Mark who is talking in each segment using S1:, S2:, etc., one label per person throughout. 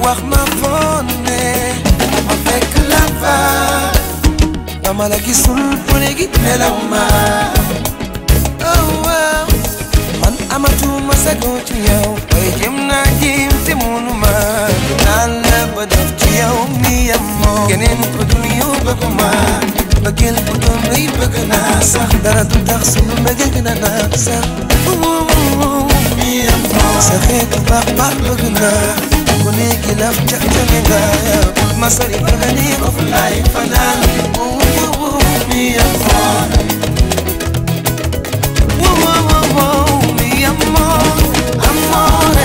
S1: wax ma foon ne ma fekk la fa dama la gisul bu léegi nelaw ma oh waaw man amatuma sago ci yow waaye jëm naa jéem te munu ma naan la ba def ci yow mi yam moo keneen ko dul yow bëgg ma bëggeel bu doon rëy bëgg naa sax dara du tax sunu mbëggeel gën a naat sax mi yam moo sa xeetu baax baax bëgg naa ku nekki laf ca ca nga ma sori bëgg ni of laay fanaan mi yam moo Wow, wow, wow, wow, mi amor, amore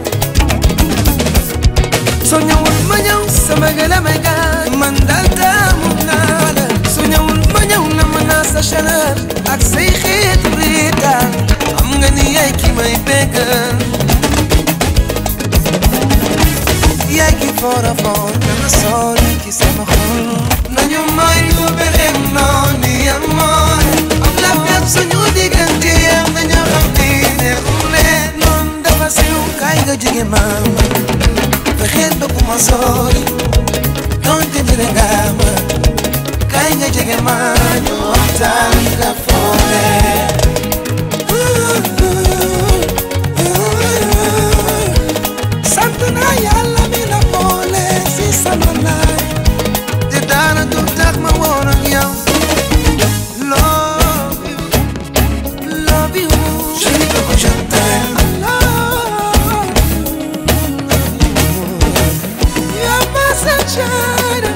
S1: soo ñëwul ma ñëw sama gën a may gaañ man daal taamu naa la soo ñëwul ma ñëw na ma naa sa chaleur ak say xeetu riitaan xam nga ni yaay ki may bégal yaay ki foor a foor dama sori ki sama xol nañu may lu bexem noonu ni amore am la fekk suñu diggante yam nañu xam ni ne ule noon dafa siw kaay nga jege ma fexeel ba bu ma sori donte mere nga ma kaay nga jege ma ñu waxtaan nga foore sant naa yàlla mi la boole si sama laay te dara du tax ma woon ak yow love you love you chérie koko je t'aime You're my sunshine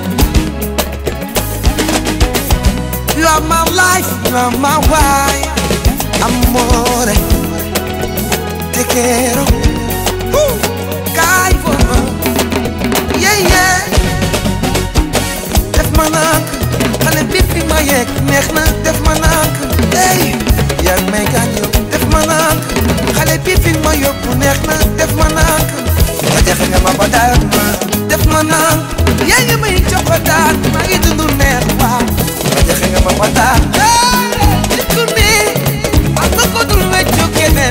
S1: You are my life, you are my wife Amore Te quiero uh, Caigo Yeah, yeah Def ma nank Xale bi fi ma yegg neex na def ma nank Hey yaa ngi may gaañu def ma nank Xale bi fi ma yóbbu neex na def ma nank nga jaxe nga ma ba daal ma def ma nank yaa ngi may cokotaan maa ngi dund neex waaw nga jaxe nga ma ba daal nit ku ne am nga ko dul weccu keneen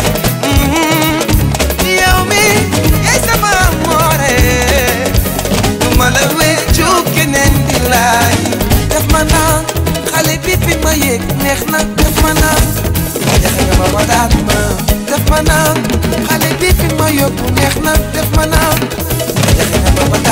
S1: yow mi yaay sama amoore du ma la weccu keneen di laay def ma naan xale bi fi ma yéeg neex na def ma naan nga jaxe nga ma ba daal ma def ma naan xale bi fi ma yóbbu neex na def ma naan nga jaxe nga ma ba